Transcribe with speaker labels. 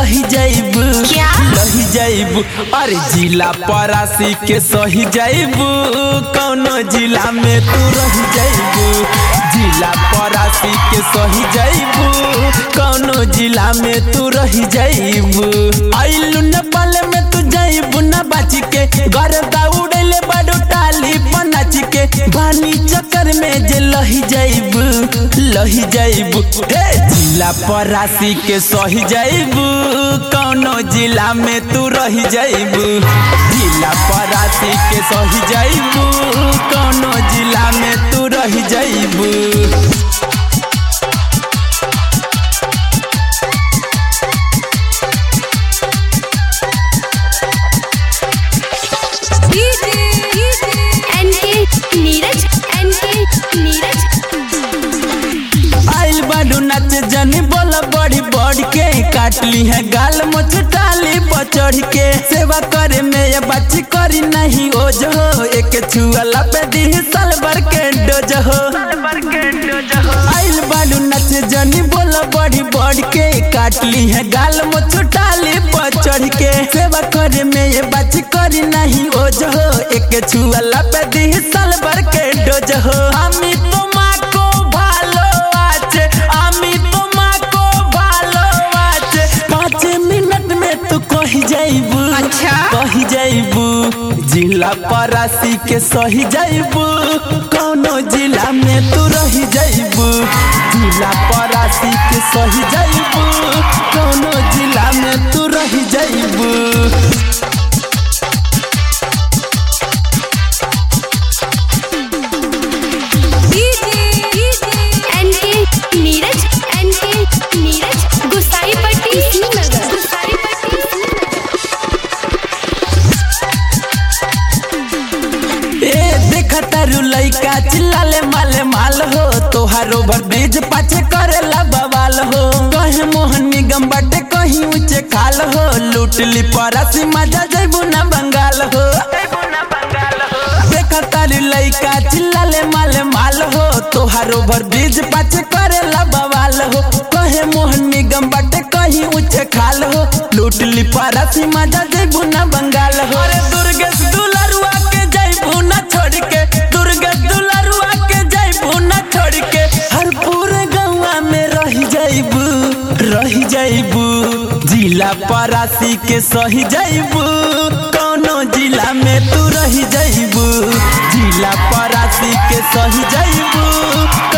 Speaker 1: लही जाइबू
Speaker 2: क्या?
Speaker 1: लही जाइबू अरे जिला परासी के सही जाइबू कौनो जिला में तू रही जाइबू जिला परासी के सही जाइबू कौनो जिला में तू रही जाइबू आइलू नेपाल में तू जाइबू ना बाची के घर दौड़ले बड़ो टाली पनाची के बानी चक्कर में जे लही जाइबू लही जाइबू हे जिला परासी के सही जाइबू कौनो जिला में तू रही जाइबू जिला परासी के सही जाइबू कौनो जिला में तू रही जाइबू
Speaker 2: एनके नीरज एनके नीरज
Speaker 1: आइल बाडू नाच जनी बोला बड़ी बड़ के काटली है गाल मोच डाली बचड़ के सेवा करे में ये बच्ची करी नहीं ओ जो एक छुअला पे दी साल भर के डोज हो आइल बाडू नाच जनी बोला बड़ी बड़ के काटली है गाल मोच डाली बचड़ के सेवा करे में ये बच्ची करी नहीं ओ जो एक छुअला पे दी साल भर के डोज हो আমি তোমাকে ভালো আছে আমি তোমাকে ভালো আছে পাঁচ মিনিট में तू कही जाइबू
Speaker 2: अच्छा।
Speaker 1: कही जाइबू जिला परासी के सही जाइबू कौनो जिला में तू रही जाइबू जिला परासी के सही जाइबू कौनो जिला में तू रही जाइबू
Speaker 2: एनके नीरज एनके नीरज गुसाईपट्टी श्रीनगर गुसाईपट्टी श्रीनगर
Speaker 1: ए देखा तारू लइका चिल्लाले माले माल हो तोहार ओवर ब्रिज पाछे करेला बवाल हो कहे मोहन निगम बाटे कहीं ऊंचे खाल हो लूट ली परासी मजा जैबू ना बंगाल हो देखा तारू लइका चिल्लाले माले माल हो तोहार ओवर ब्रिज पाछे करेला बवाल हो कहे मोहन निगम बाटे कहीं ऊंचे खाल हो लूट ली परासी मजा जैबू ना बंगाल हो अरे दुर्गेश दुलरुआ के जैबू ना छोड़ के दुर्गेश दुलरुआ के जैबू ना छोड़ के हर पूरे गौवा में रही जैबू रही जैबू जिला परासी के सही जैबू कौनो जिला में तू रही जैबू जिला परासी के सही जैबू